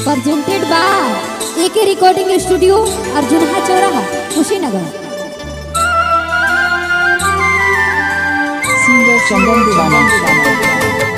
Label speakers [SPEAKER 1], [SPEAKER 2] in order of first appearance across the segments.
[SPEAKER 1] presented by AK Recording Studio, Arjuna Chauraha, Kushinagar.
[SPEAKER 2] Singer Chandan Divana.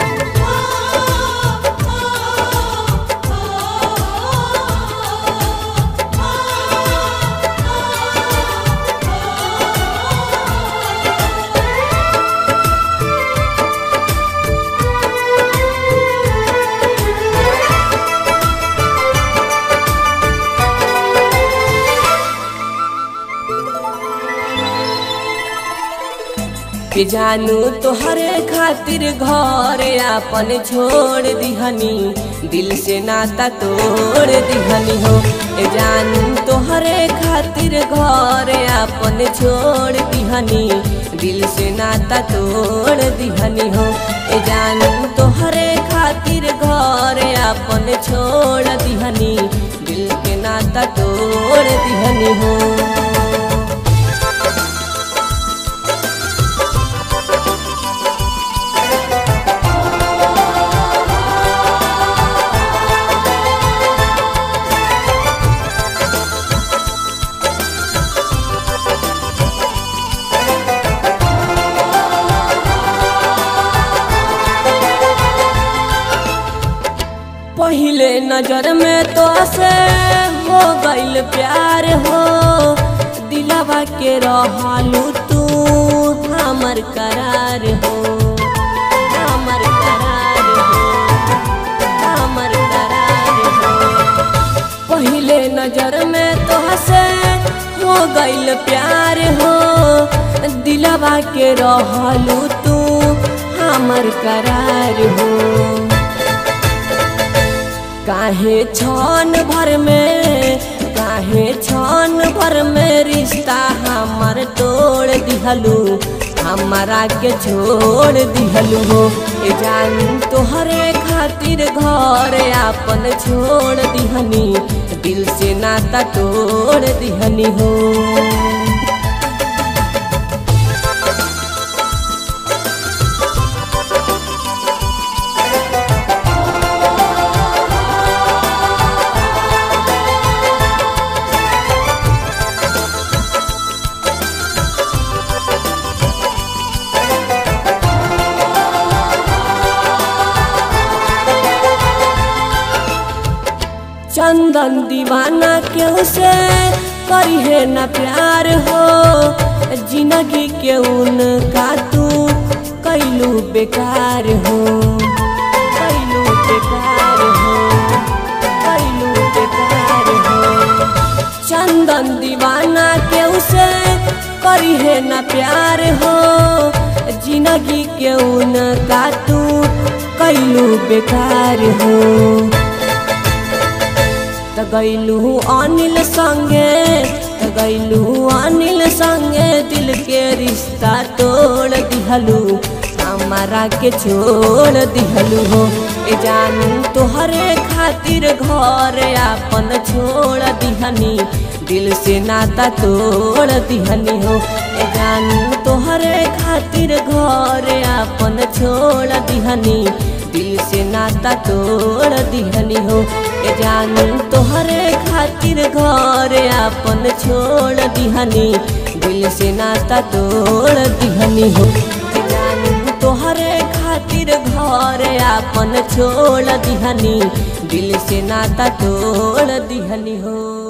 [SPEAKER 3] के जानू तोहरे खातिर घर आपन छोड़ दिहनी दिल से नाता तोड़ दिहनी हो ए जानू तोहरे खातिर घर आपन छोड़ दिहनी दिल से नाता तोड़ दिहनी हो ए जानू तोहरे खातिर घर आपन छोड़ दिहनी दिल के नाता तोड़ दिहनी हो पहले नजर में तो से हो गइल प्यार हो दिलवा के रहलू तू हमर करार हो हमर करार हो हमर करार हो पहले नजर में तो से हो गइल प्यार हो दिलवा के रहलू तू हमर करार हो काहे छन भर में काहे छन भर में रिश्ता हमर तोड़ दिहलू हमारा के छोड़ दिहलू हो ए जान तोहरे खातिर घर आपन छोड़ दिहनी दिल से नाता तोड़ दिहनी हो चंदन दीवाना क्यों से करी है न प्यार हो जिंदगी के उनका तू कैलू बेकार हो कैलू बेकार हो कैलू बेकार हो चंदन दीवाना क्यों से करी है न प्यार हो जिंदगी के उनका तू कैलू बेकार हो त गैलू अनिल संगे त गैलू अनिल संगे दिल के रिश्ता तोड़ दिहलू हमारा के छोड़ दिहलू हो ए जानू तोहरे खातिर घर आपन छोड़ दिहनी दिल से नाता तोड़ दिहनी हो ए जानू तोहरे खातिर घर आपन छोड़ दिहनी दिल से नाता तोड़ दिहनी हो ए जानू तोहरे खातिर घर आपन छोड़ दिहनी दिल से नाता तोड़ दिहनी हो ए जानू तोहरे खातिर घर आपन छोड़ दिहनी दिल से नाता तोड़ दिहनी हो